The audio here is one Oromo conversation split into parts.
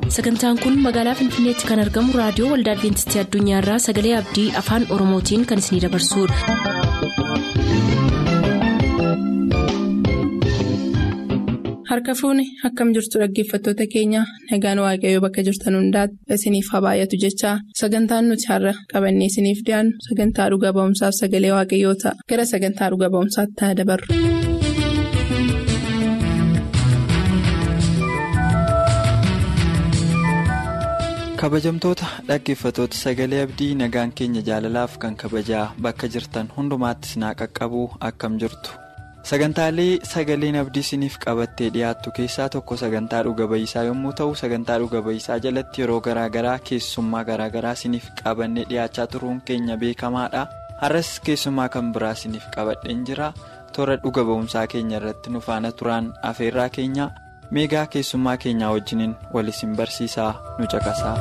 sagantaan kun magaalaa finfinneetti kan argamu raadiyoo waldaa adventistii addunyaarraa sagalee abdii afaan oromootiin kan isinidabarsudha. harka fuuni akkam jirtu dhaggeeffattoota keenya nagaan waaqayyoo bakka jirtan hundaati isiniif haa baay'atu jechaa sagantaan nuti har'a qabannee isiniif dhiyaannu sagantaa dhuga ba'umsaaf sagalee waaqayyoo ta'a gara sagantaa dhuga ba'umsaatti haa dabarru. kabajamtoota dhaggeeffatoota sagalee abdii nagaan keenya jaalalaaf kan kabajaa bakka jirtan hundumaattis naa qaqqabuu akkam jirtu sagantaalee sagaleen abdii isiniif qabattee dhiyaattu keessaa tokko sagantaa dhuga ba'iisaa yommuu ta'u sagantaa dhuga ba'iisaa jalatti yeroo garaagaraa keessummaa garaagaraa isiniif qabannee dhiyaachaa turuun keenya beekamaadha har'as keessummaa kan biraa isiniif qabadheen jira toora dhuga ba'umsaa keenya irratti nu faana turaan afeerraa keenya. meegaa keessummaa keenyaa wajjiniin wal isin barsiisaa nu caqasaa.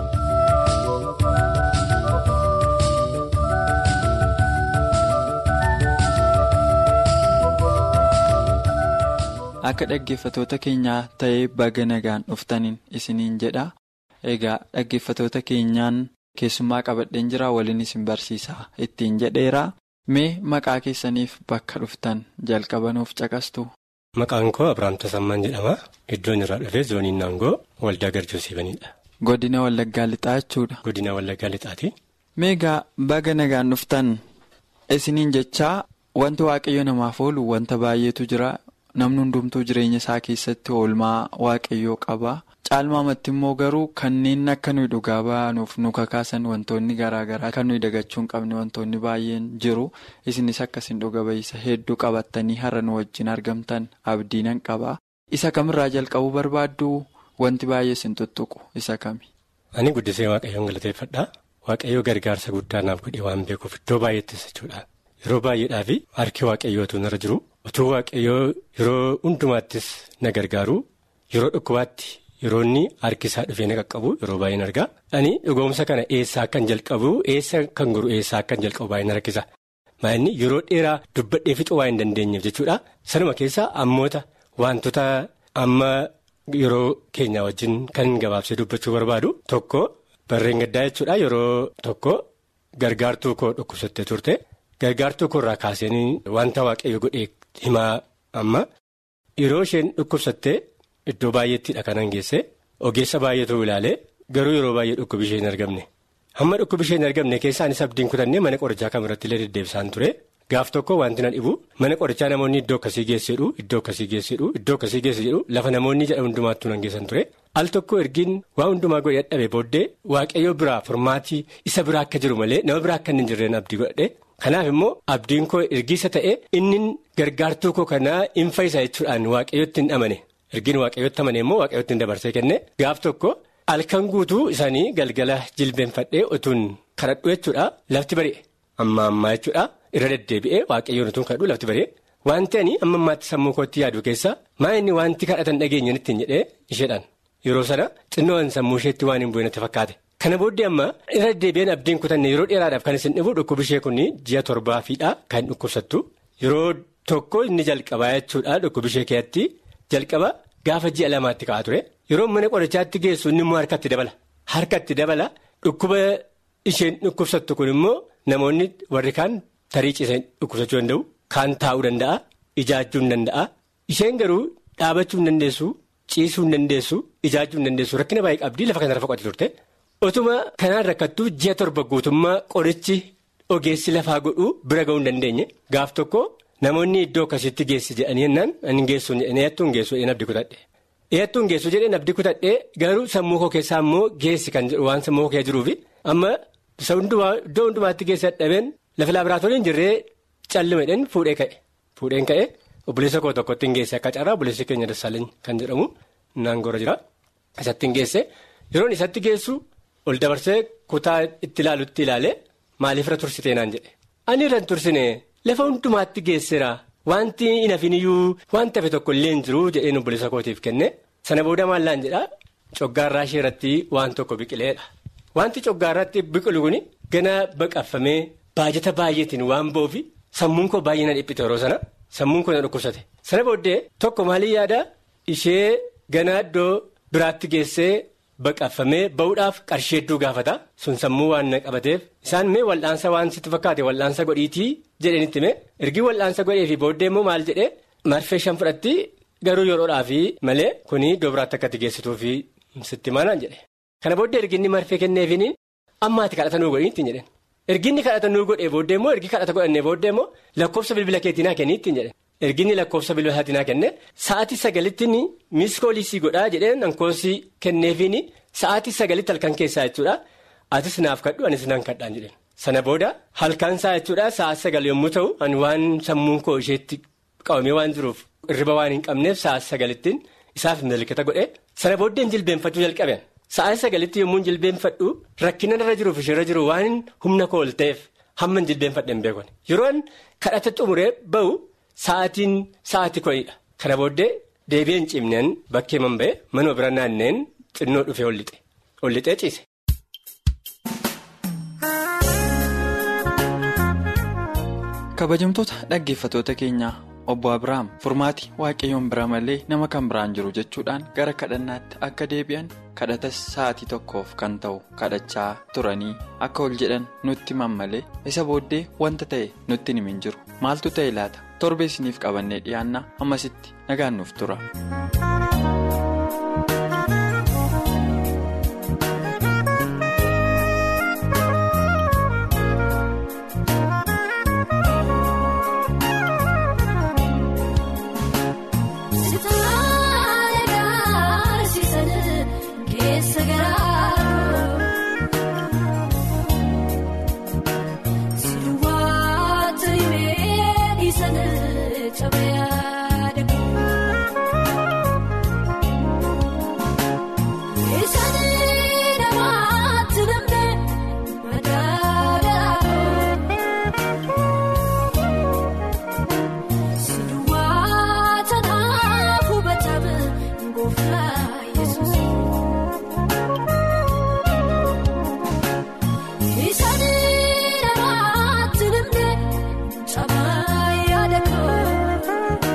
akka dhaggeeffatoota keenyaa ta'ee baga nagaan dhuftaniin isiniin jedha egaa dhaggeeffatoota keenyaan keessummaa qabadheen jira waliin isin barsiisaa ittiin jedheera mee maqaa keessaniif bakka dhuftan jalqabanuuf caqastu. Maqaan koo Abiraam Tasammaan jedhama. Iddoon irraa dhufee zooniin naangoo waldaa garjoosiibanidha. Godina Wallaggaa Lixaa jechuudha. Godina Wallaggaa Lixaati. Meegaa baga nagaan dhuftan isiniin jechaa wanti waaqayyo namaaf oolu wanta baay'eetu jira. Namni hundumtuu jireenya isaa keessatti oolmaa waaqayyoo qaba. Caalmaamatti immoo garuu kanneen akka nuyi dhugaa ba'anuuf nu kakaasan wantoonni garaagaraa kan nuyi dagachuu hin qabne wantoonni baay'een jiru. Isinis akkasiin dhuga ba'iisa hedduu qabattanii har'a nu wajjin argamtan abdiinan qaba. Isa kamirraa jalqabuu barbaaddu wanti baay'ee isin tuttuqu isa kami? Ani guddisee waaqayyoon galateeffadha. Waaqayyoo gargaarsa guddaa naaf godhee waan beekuuf iddoo baay'eettis jechuudha. Yeroo baay'eedhaaf harki waaqayyootu narra jiru. Otuu waaqayyoo yeroo hundumaattis na gargaaru yeroo dhukkubaatti yeroo inni harki isaa dhufee na qaqqabu yeroo baay'een argaa. Ani dhugoomsa kana eessaa akkan jalqabu eessa kan goru eessaa akkan jalqabu baay'een harkisa. Maa'inni yeroo dheeraa dubbadhee fixuu waa hin dandeenyeef jechuudha. Sanuma keessaa ammoota wantoota amma yeroo keenya wajjin kan gabaabsee dubbachuu barbaadu tokko barreen gaddaa jechuudha yeroo tokko gargaartuu koo dhukkubsattee turte. Gargaartuu koorraa kaaseen wanta waaqayyo godhee himaa amma yeroo isheen dhukkubsattee iddoo baay'eettidha kanan geesse ogeessa baay'eetu ilaalee garuu yeroo baay'ee dhukkubi ishee hin argamne hamma dhukkubi ishee hin argamne keessaanis abdiin kutannee mana qorichaa kamirratti illee deddeebisaan ture gaaf tokko wanti na dhibu mana qorichaa namoonni iddoo akkasii geessedhu iddoo akkasii geessedhu iddoo akkasii geesse jedhu lafa namoonni jedha hundumaattuu nan geessan ture al tokko ergiin waa hundumaa godhee dadhabe booddee waaqayyo biraa furmaatii isa biraa akka jiru malee nama biraa akka hin jirreen abdii godhadhe. Kanaaf immoo abdiin koo ergiisa ta'e inni gargaartuu koo kanaa hin fayyisa jechuudhaan waaqayyotti hin amane ergiin waaqayyotti amane immoo waaqayyotti hin dabarsee kenne gaaf tokko halkan guutuu isaanii galgala jilbeenfadhee utuun kadhadhu jechuudha lafti bari'e amma ammaa jechuudha irra deddeebi'ee waaqayyoon utuun kadhadhu lafti bari'e wanti ani amma ammaatti sammuu kootti yaadu keessa maa inni wanti kadhatan dhageenyan ittiin jedhee isheedhaan yeroo sana xinnoon sammuu isheetti waan hin bu'inatti fakkaate. Kana booddee amma irra deddeebi'een abdiin kutanne yeroo dheeraadhaaf kan isin dhibu dhukkubi ishee kun ji'a torbaafiidha kan dhukkubsattu yeroo tokko inni jalqabaa jechuudha dhukkubi ishee keessatti jalqaba gaafa ji'a lamaatti ka'a ture yeroo mana qorichaatti geessu inni immoo harkatti dabala harkatti dabala dhukkuba isheen dhukkubsattu kun immoo namoonni warri kaan tarii ciisanii dhukkubsachuu danda'u kaan taa'uu danda'a ijaajjuu hin danda'a isheen garuu dhaabachuu hin dandeessu ciisuu hin dandeessu ijaajjuu hin dandeessu rakkina baay'ee qabdii lafa kanarra foqote turte. Otuma kanaan rakkattuu ji'a torba guutummaa qorichi ogeessi lafaa godhuu bira ga'uu hin dandeenye gaaf tokko namoonni iddoo akkasitti geessi jedhanii yennaan ani geessu eeyyattuu hin geessu jedheen abdii kutadhe. Eeyyattuu hin geessu jedheen abdii kutadhe garuu sammuu koo keessaa immoo geessi kan jedhu waan sammuu koo keessa jiruufi amma iddoo hundumaatti geessi dadhabeen lafa laabraatoorii hin jirree calluma jedheen fuudhee ka'e. Fuudheen ka'e obboleessa koo tokkotti hin geesse akka carraa obboleessi keenya Dassaalany kan jedhamu naangoora jira. Isatti hin geesse yeroon isatti geessu. ol dabarsee kutaa itti ilaalutti ilaale maaliif irra tursitee naan jedhe ani irra tursine lafa hundumaatti geesseera wanti hin hafiniyyuu wanti hafe tokko illee hin jiru jedheen obboleessa kootiif kenne sana booda maallaan jedha coggaarraa ishee irratti waan tokko biqileedha wanti coggaarraatti biqilu kun gana baqaffamee baajata baay'eetiin waan ba'uufi sammuun koo baay'ee na dhiphite yeroo sana sammuun koo na dhukkubsate sana booddee tokko maalii yaada ishee ganaa iddoo biraatti geessee baqaffamee ba'uudhaaf qarshii hedduu gaafata sun sammuu waan na qabateef isaan mee wal'aansa waan sitti fakkaate wal'aansa godhiitii jedhanitti mee ergi wal'aansa godhee fi booddee immoo maal jedhee marfee shan fudhatti garuu yeroodhaaf malee kuni doobiraatti akka geessituu fi sitti manaan jedhe kana booddee erginni marfee kenneefiin ammaati kadhata nuu godhiitti jedhe erginni kadhata nuu godhee booddee immoo ergi kadhata godhannee booddee immoo lakkoofsa bilbila keetinaa kenniitti jedhe. erginni lakkoofsa bilbila isaatinaa kenne sa'aatii sagalitti miiskoolisii godhaa jedheen ankoosii kenneefiin sa'aatii sagalitti halkan keessaa jechuudha atis naaf kadhu anis naan kadhaan jedheen sana booda halkan isaa jechuudha sa'aatii sagal yommuu ta'u ani waan sammuun koo isheetti qabamee waan jiruuf irriba waan hin qabneef sa'aatii sagalittiin isaaf milkata godhe sana booddeen jilbeenfachuu jalqaben sa'aatii sagalitti yommuu jilbeenfadhu rakkina irra jiruuf ishee jiru waan humna koo ol ta'eef hamma jilbeenfadheen beekon yeroon kadhata xumuree ba'u. Sa'aatiin sa'aatii kudhaniidha. Kana booddee deebi'een cimneen bakkee man ba'e manuma bira naanneen xinnoo dhufee ol lixe. Ol lixee ciise. Kabajamtoota dhaggeeffatoota keenyaa obbo Abiraam furmaati waaqayyoon bira malee nama kan biraan jiru jechuudhaan gara kadhannaatti akka deebi'an kadhatas sa'aatii tokkoof kan ta'u kadhachaa turanii akka ol jedhan nutti himan malee isa booddee wanta ta'e nutti himin jiru maaltu ta'e laata? torbee isiniif qabannee dhiyaannaa ammasitti nagaan nuuf tura. Sabaa yaada koo.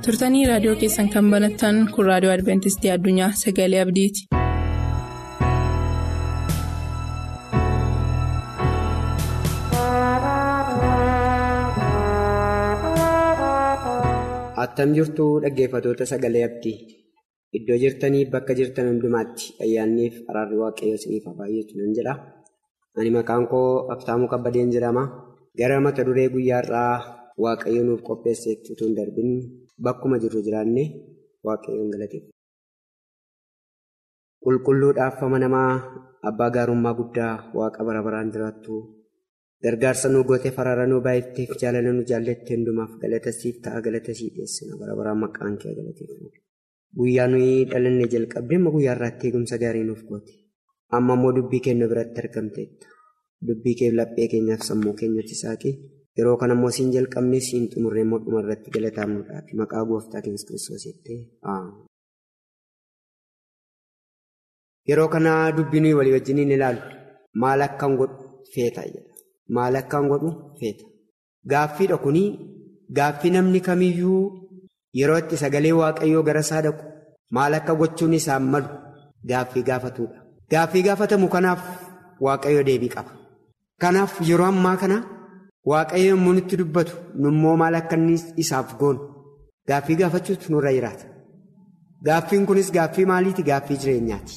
turtanii raadiyoo keessan kan banattan kun raadiyoo adventistii addunyaa sagalee abdiiti. attam jirtuu dhaggeeffatoota sagalee abdii iddoo jirtanii bakka jirtan hundumaatti ayyaanniif araarri waaqayyoo isiniif haa baay'atu nan jedha ani maqaan koo abtaamuu kabbadeen jedhama gara mata duree guyyaarraa waaqayyo nuuf qopheesseetti utuu hin darbin bakkuma jirru jiraanne waaqayyoon galateeffa. qulqulluudhaaf amanamaa abbaa gaarummaa guddaa waaqa bara baraan jiraattu. gargaarsa nu goote farara nu baay'atteef jaalala nu jaallatte hundumaaf galata siif ta'a galata sii dhiyeessina bara baraan maqaan kee galateeffamu. Guyyaa nuyi dhalanne jalqabdee amma guyyaa irraatti eegumsa gaarii nuuf goote. Amma immoo dubbii keenya biratti argamteetta. Dubbii kee laphee keenyaaf sammuu keenyatti saaqe yeroo kana immoo siin jalqabnee siin xumurree immoo dhuma irratti galataamnuudhaaf maqaa gooftaa keenya kiristoos jettee Yeroo kana dubbii nuyi walii wajjiniin ilaalu maal akkan godhu feeta jedha. Maal akkaan godhu feeta. Gaaffiidha kuni gaaffii namni kamiyyuu yeroo itti sagalee waaqayyoo gara isaa dhaqu maal akka gochuun isaan malu gaaffii gaafatudha. Gaaffii gaafatamu kanaaf waaqayyo deebii qaba. Kanaaf yeroo ammaa kana waaqayyo yommuu nutti dubbatu nummoo maal akka inni isaaf goonu gaaffii gaafachuutu nurra jiraata. Gaaffiin kunis gaaffii maaliiti? Gaaffii jireenyaati.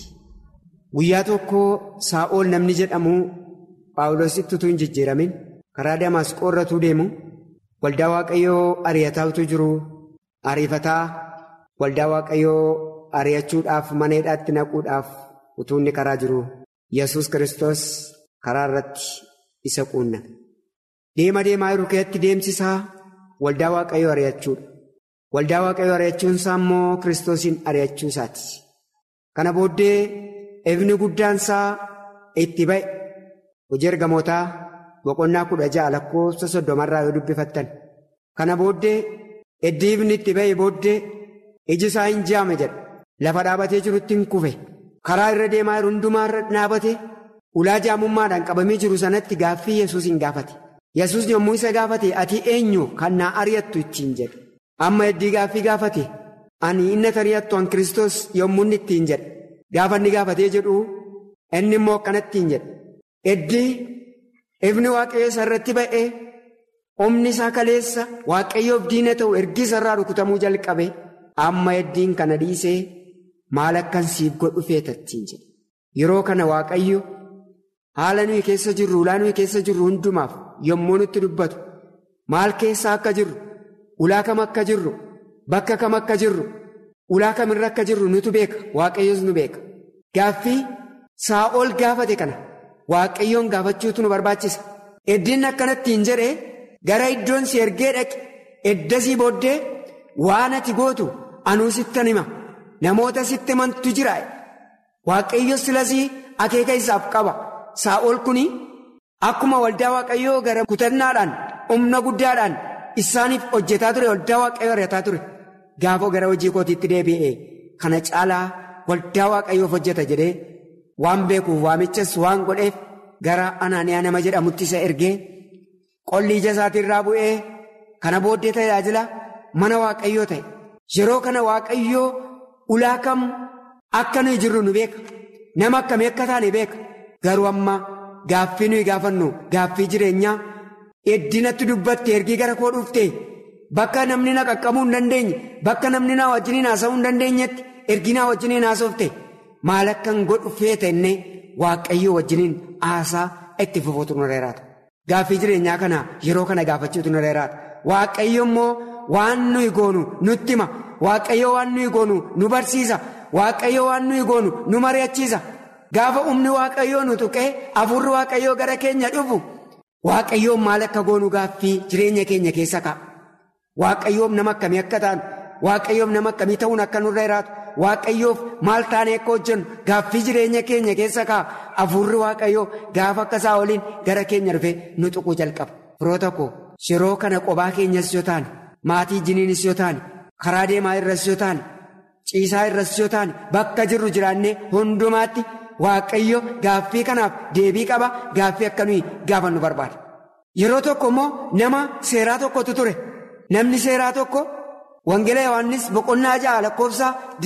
Guyyaa tokko saa'ol namni jedhamu. Paawuloositti utuu hin jijjiiramin karaa Damaasqoo irratuu deemu waldaa waaqayyoo ari'ataa utuu jiru ariifataa waldaa waaqayyoo ari'achuudhaaf mana hidhaatti naquudhaaf utuu inni karaa jiru yesus Kiristoos karaa irratti isa quunname. Deema deemaa jiru keessatti deemsisaa waldaa waaqayyoo ari'achuudha. Waldaa waaqayyoo ari'achuun isaa immoo Kiristoosiin ari'achuu isaati. Kana booddee ifni guddaan isaa itti ba'e. Hojii ergamootaa boqonnaa kudha ja'a lakkoofsa soddomarraa yoo dubbifattan. Kana booddee iddii ifni itti ba'e booddee iji isaa hin jaame jedha. Lafa dhaabatee jirutti hin kufe. Karaa irra deemaa jiru hundumaa irra dhaabate ulaa jaamummaadhaan qabamee jiru sanatti gaaffii Yesuus hin gaafate. Yesuus yommuu isa gaafate ati eenyu kan na ari'attu ittiin jedhe. Amma iddii gaaffii gaafate ani inni ari'attu an Kiristoos yommuu inni ittiin jedhe. Gaafa inni gaafatee jedhu inni immoo akkanattiin jedhe. Iddii ifni waaqayyo isa irratti ba'ee humni isaa kaleessa waaqayyoof diina ta'u ergi isa irraa rukutamuu jalqabe amma iddiin kana dhiisee maal akkan siif godhu feetattiin jedhe. Yeroo kana waaqayyo haala nuyi keessa jirru ulaa nuyi keessa jirru hundumaaf yommuu nutti dubbatu maal keessa akka jirru ulaa kam akka jirru bakka kam akka jirru ulaa kamirra akka jirru nutu beeka waaqayyos nu beeka. Gaaffii saa'ol gaafate kana. Waaqayyoon gaafachuutu nu barbaachisa. Eddiin akkanatti hin jedhee gara iddoon si ergee dhaqe eddasii booddee waan ati gootu anuu sittan hima. Namoota sitti himantu jira. Waaqayyo silasii akeeka isaaf qaba. Saa'ol kuni akkuma waldaa waaqayyoo gara kutannaadhaan humna guddaadhaan isaaniif hojjetaa ture waldaa waaqayyoo ari'ataa ture. Gaafa gara hojii kootiitti deebi'ee kana caalaa waldaa waaqayyoof hojjeta jedhee. Waan beekuuf waamichas waan godheef gara anaaniyaa nama jedhamutti isa ergee qolli ija isaatirraa bu'ee kana booddee tajaajila mana waaqayyoo ta'e. Yeroo kana waaqayyoo ulaa kam akka nuyi jirru nu beeka. Nama akkamii akka taane beeka. Garuu amma gaaffii nuyi gaafannu gaaffii jireenyaa eddinatti dubbatte ergii gara koo dhufte bakka namni na qaqqabuu hin dandeenye bakka namni na wajjiniin haasa'uu hin dandeenyetti ergii na wajjiniin haasofte. Maal akkan godhu feeta innee waaqayyoo wajjiniin haasaa itti fufuutu nu reeraata. Gaaffii jireenyaa kana yeroo kana gaafachuutu nu reeraata. Waaqayyo immoo waan nuyi goonu nutti hima. Waaqayyo waan nuyi goonu nu barsiisa. Waaqayyo waan nuyi goonu nu mari'achiisa. Gaafa humni waaqayyoo nu tuqee hafuurri waaqayyoo gara keenya dhufu waaqayyoon maal akka goonu gaaffii jireenya keenya keessa ka'a. Waaqayyoon nama akkamii akka taanu waaqayyoon nama akkamii ta'uun akka nurra jiraatu. Waaqayyoof maal taanee akka hojjennu gaaffii jireenya keenya keessa ka'a hafuurri waaqayyoo gaafa akka isaa waliin gara keenya dhufee nu tuquu jalqaba. Firoota koo yeroo kana qobaa keenyas yoo taane maatii jiniinis yoo taane karaa deemaa irras yoo taane ciisaa irras yoo taane bakka jirru jiraannee hundumaatti waaqayyo gaaffii kanaaf deebii qaba gaaffii akka nuyi gaafannu barbaada. Yeroo tokko immoo nama seeraa tokkotu ture namni seeraa tokko Wangeela Yohaannis boqonnaa ja'a lakkoofsa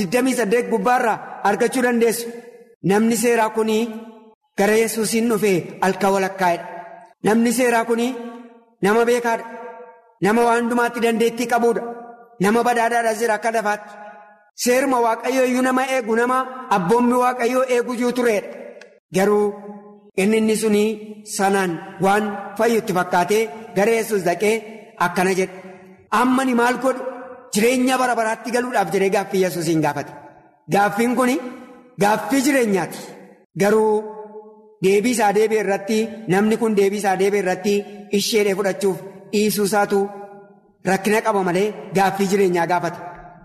28 gubbaarraa argachuu dandeessu. Namni seeraa kun gara yesuusiin dhufee halkan walakkaa'edha. Namni seeraa kun nama beekaadha. Nama waan hundumaatti dandeettii qabuudha. Nama badhaadhaadha jira akka lafaatti. Seeruma waaqayyoo iyyuu nama eegu nama abboommi waaqayyoo eegu tureedha. Garuu inni inni suni sanaan waan fayyutti fakkaatee gara yesus dhaqee akkana jedha. Amma ni maal godhu jireenya bara baraatti galuudhaaf jedhee gaaffii yesuusiin gaafate. Gaaffiin kun gaaffii jireenyaati. Garuu deebii isaa deebi'e irratti namni kun deebii isaa deebi'e irratti isheedhee fudhachuuf dhiisuu isaatu rakkina qaba malee gaaffii jireenyaa gaafate.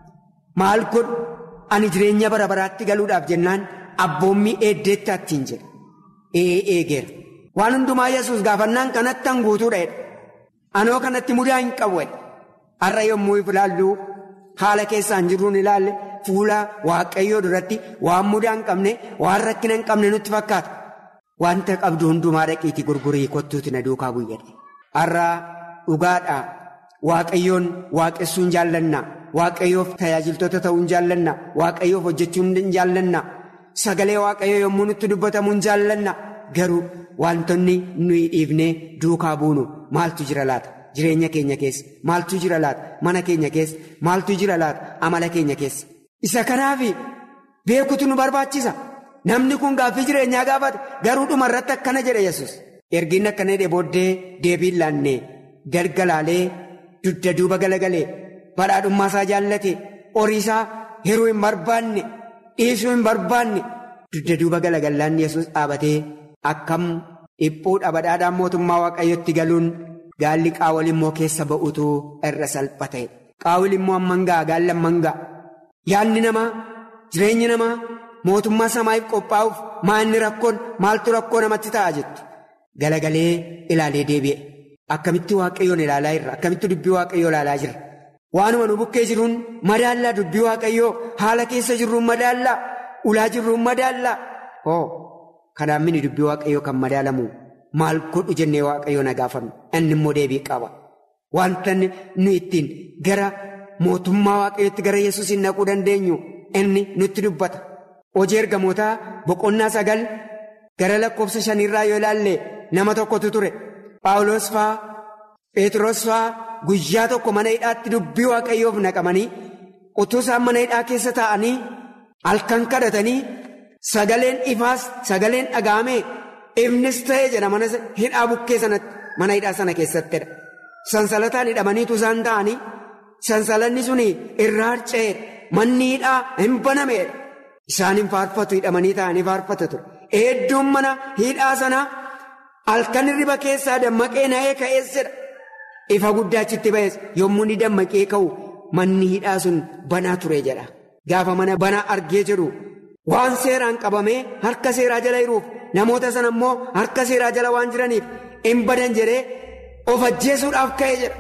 Maal godhu ani jireenya bara baraatti galuudhaaf jennaan abboommii eeddeetti attiin jedha. Ee eegeera. Waan hundumaa yesus gaafannaan kanatti hanguutuudha jedha. Anoo kanatti mudaa hin qabu jedha. Har'a yommuu ilaallu haala keessaan jirruun ilaalle fuula waaqayyoo duratti waan mudaa hin qabne waan rakkina hin qabne nutti fakkaata. Wanta qabdu hundumaa dhaqiitii gurgurii kottuuti na duukaa buyyadhe. Har'a dhugaadhaa waaqayyoon waaqessuun jaallanna. Waaqayyoof tajaajiltoota ta'uun jaallanna. Waaqayyoof hojjechuun jaallanna. Sagalee waaqayyoo yommuu nutti dubbatamuun jaallanna. Garuu wantoonni nuyi dhiifnee duukaa buunu maaltu jira laata? Jireenya keenya keessa maaltu jira laata? Mana keenya keessa maaltu jira laata? Amala keenya keessa. Isa kanaaf beekutu nu barbaachisa. Namni kun gaaffii jireenyaa gaafate garuu dhuma irratti akkana jedhe yesus Ergiin akkana jedhe booddee deebiin laannee galgalaalee dugda duuba galagalee badhaadhummaa isaa jaallate horii isaa hiruu hin barbaanne dhiisuu hin barbaanne dugda duuba galagalaan yesus dhaabatee akkam dhiphuudha badhaadhaan mootummaa waaqayyotti galuun gaalli qaawwal immoo keessa ba'utu irra salphate qaawwal immoo amman ga'a gaalli amman ga'a yaadni namaa jireenyi namaa. Mootummaa samaa'iif qophaa'uuf maalni rakkoon maaltu rakkoo namatti ta'a jettu galagalee ilaalee deebi'e akkamitti waaqayyoon ilaalaa jirra akkamitti dubbii waaqayyoo ilaalaa jirra waanuma nu bukkee jiruun madaallaa dubbii waaqayyoo haala keessa jirruun madaallaa ulaa jirruun madaallaa hoo kanaan mini dubbii waaqayyoo kan madaalamu maal godhu jennee waaqayyoo na gaafannu inni immoo deebii qaba wanta nu ittiin gara mootummaa waaqayyootti gara yesuusiin naquu dandeenyu inni nutti dubbata. Hojii ergamootaa boqonnaa sagal gara lakkoofsa shaniirraa yoo ilaalle nama tokkotu ture. Paawulos faa Pheexros faa guyyaa tokko mana hidhaatti dubbii waaqayyoof naqamanii utuu isaan mana hidhaa keessa taa'anii halkan kadhatanii sagaleen ifaas sagaleen dhaga'ame ifnis ta'ee jedha mana hidhaa bukkee sanatti mana hidhaa sana keessattidha. Sansalataan hidhamaniitu isaan ta'anii sansalanni suni irraa harca'eedha. Manni hidhaa hin banameedha. Isaaniin faarfatu hidhamanii ta'anii faarfatu ture. Hedduun mana hidhaa sanaa halkan hirriba keessaa dammaqee na'ee ka'eessedha. Ifa guddaa achitti ba'es yommuu inni dammaqee ka'u manni hidhaa sun banaa ture jedha. Gaafa mana banaa argee jedhu waan seeraan qabamee harka seeraa jala jiruuf namoota sana immoo harka seeraa jala waan jiraniif hin badan jedhee of ajjeesuudhaaf ka'e jedha.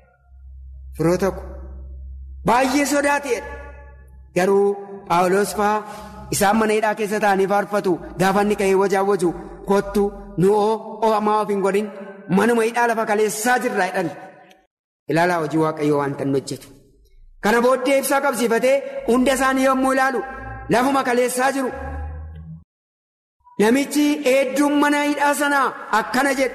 Firoota ko baay'ee sodaateedha. Garuu Paawulos faa isaan mana hidhaa keessa taa'anii faarfatu gaafa inni ka'ee wajaawwaju kottu nu'oo oo'amaa of hin godhin manuma hidhaa lafa kaleessaa jirraa jedhan. Ilaalaa hojii waaqayyoo waan tan hojjetu. Kana booddee ibsaa qabsiifatee hunda isaanii yommuu ilaalu lafuma kaleessaa jiru. Namichi hedduun mana hidhaa sanaa akkana jedhe.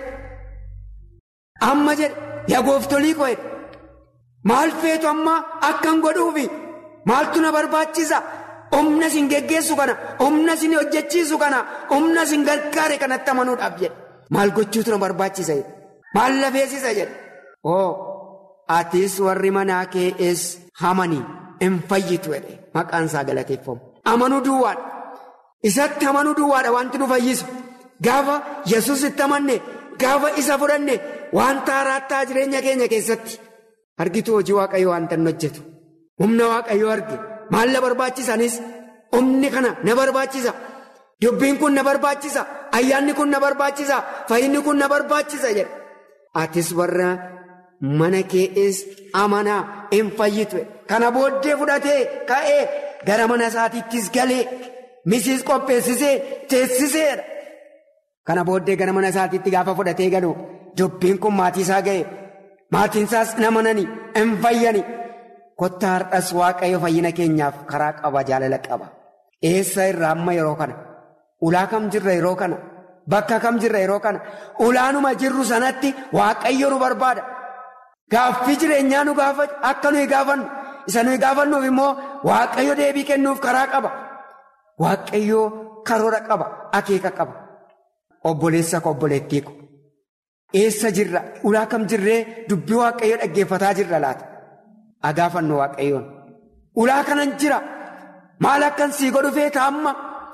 Amma jedhe yaa gooftolii koo jedhe. Maal feetu amma akkan godhuufi maaltu na barbaachisa? Humna isin geggeessu kana, humna isin hojjechiisu kana, humna isin gargaare kanatti amanuudhaaf jedhe. Maal gochuutu na barbaachisa jedhe. Maal lafeessisa jedhe. Oo, atis warri manaa kees hamanii hin fayyitu jedhe. Maqaan isaa galateeffamu. Amanuu duwwaadha. Isatti amanuu duwwaadha wanti nu fayyisu. Gaafa Yesuus itti amanne, gaafa isa fudhanne, wanta haaraa jireenya keenya keessatti. Argitu hojii waaqayyoo wanta nu hojjetu. Humna waaqayyoo arge. Maal na barbaachisanis humni kana na barbaachisa. Dubbiin kun na barbaachisa. Ayyaanni kun na barbaachisa. Fayyinni kun na barbaachisa jedha. Atis warra mana kees amanaa hin fayyitu. Kana booddee fudhatee ka'ee gara mana isaatiittis galee misiis qopheessisee teessiseedha. Kana booddee gara mana isaatiitti gaafa fudhatee galu dubbiin kun maatii isaa ga'e. Maatiin isaas hin amananii hin fayyani. Kottaa har'as waaqayyo fayyina keenyaaf karaa qaba jaalala qaba. Eessa irraa amma yeroo kana? Ulaa kam jirra yeroo kana? Bakka kam jirra yeroo kana? Ulaanuma jirru sanatti waaqayyo nu barbaada. Gaaffii jireenyaa nu gaafata akka nuyi gaafannu. Isa nuyi gaafannuuf immoo waaqayyo deebii kennuuf karaa qaba. Waaqayyo karoora qaba. Akeeka qaba. Obboleessa ko obboleettii ko. Eessa jirra? Ulaa kam jirree dubbii waaqayyo dhaggeeffataa jirra laata? Agaafannu waaqayyoon. Ulaa kanan jira. Maal akkan sii godhu feeta amma?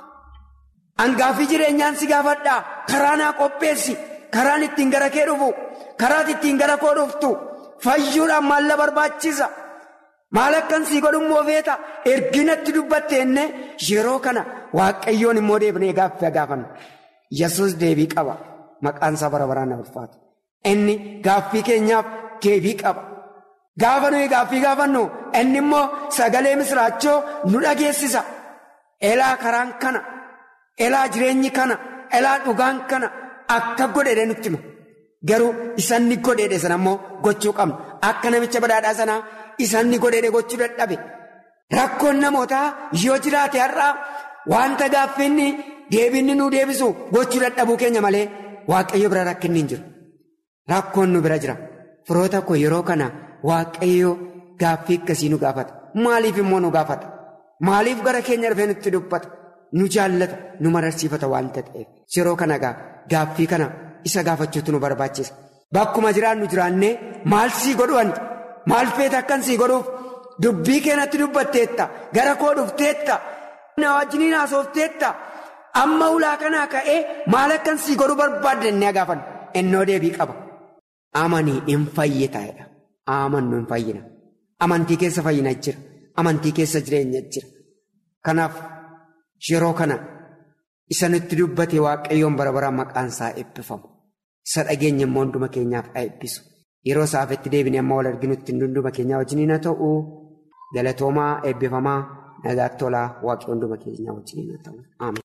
Angaaffii jireenyaan si gaafadhaa. Karaa naa qopheessi. Karaan ittiin gara kee dhufu. Karaat ittiin gara koo dhuftu. Fayyuudhaan maal na barbaachisa? Maal akkan sii godhu immoo feeta? Erginatti dubbatteenne yeroo kana waaqayyoon immoo deebinee gaaffii gaafanna. Yesuus deebii qaba. Maqaan isaa bara baraan na ulfaatu. Inni gaaffii keenyaaf deebii qaba. Gaafa nuyi gaaffii gaafannu inni immoo sagalee misiraachoo nu dhageessisa. Elaa karaan kana, elaa jireenyi kana, elaa dhugaan kana akka godheedhe nutti hima. Garuu isanni godheedhe sana immoo gochuu qabna. Akka namicha badhaadhaa sanaa isanni godheedhe gochuu dadhabe. Rakkoon namootaa yoo jiraate har'aa wanta gaaffiinni deebinni nu deebisu gochuu dadhabuu keenya malee waaqayyo bira rakkinni hin jiru. Rakkoon nu bira jira. Firoota koo yeroo kana waaqayyo gaaffii akkasii nu gaafata. Maaliif immoo nu gaafata? Maaliif gara keenya dhufee nutti dubbata? Nu jaallata, nu mararsiifata waanta ta'eef. Yeroo kana gaaffii kana isa gaafachuutu nu barbaachisa. Bakkuma jiraannu jiraannee maal sii godhu wanti? Maal feeta akkan sii godhuuf? Dubbii keenatti dubbatteetta. Gara koo dhufteetta. Na wajjiniin haasofteetta. Amma ulaa kanaa ka'ee maal akkan sii godhu barbaadde inni gaafannu? Innoo deebii qaba. Amanii hin fayyitaadha. Amannu hin fayyina. Amantii keessa fayyina jira. Amantii keessa jireenya jira. Kanaaf yeroo kana isa nutti dubbate waaqayyoon bara baraan maqaan isaa eebbifamu. Isa dhageenya immoo hunduma keenyaaf eebbisu. Yeroo isaafetti deebinee amma wal arginutti hunduma keenyaa wajjiniin haa ta'u galatoomaa eebbifamaa nagaatti tolaa waaqayyoon hunduma keenyaa wajjiniin haa ta'u. Ameen.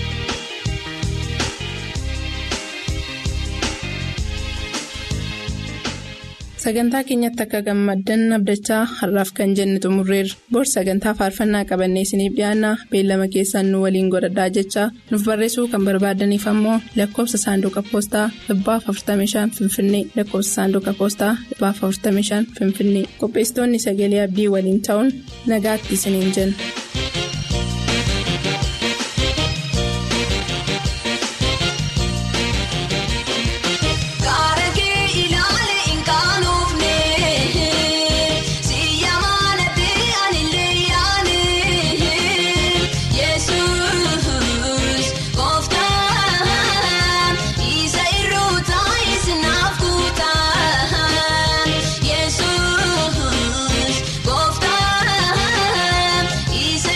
Sagantaa keenyatti akka gammaddan abdachaa har'aaf kan jenne xumurreerra. Bor sagantaa faarfannaa qabannee isiniif dhiyaanna beellama keessaan nu waliin godhadhaa jechaa nuuf barreessuu kan barbaadaniif ammoo lakkoofsa saanduqa poostaa 45 Finfinnee lakkoofsa saanduqa poostaa 45 Finfinnee qopheessitoonni sagalee abdii waliin ta'uun nagaatti isiniin jenna. Yesus, gooftaan isa.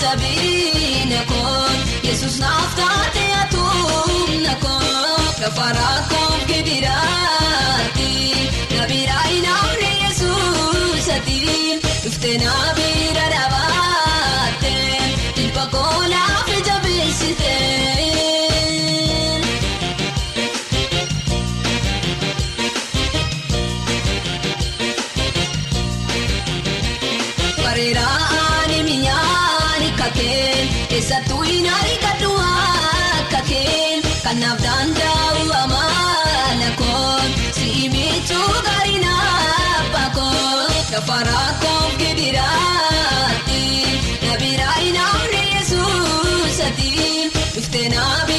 jabina koon yesus naaf taate atuumna koon gafaraa koon gidiraatti nabiraa inaamne yesuusati dhuftee nabiira dhaabatte jilba koonaaf jabeessite. Bareeraan mi'aani kakeen keessattuu inaani kadhuwaa kakeen kanaaf danda'u amaana koon si'i miiccuu gaarii naappa koon gafaraa koon gidiraatti nabiraa inaamne yesuusati dhuftee naabi.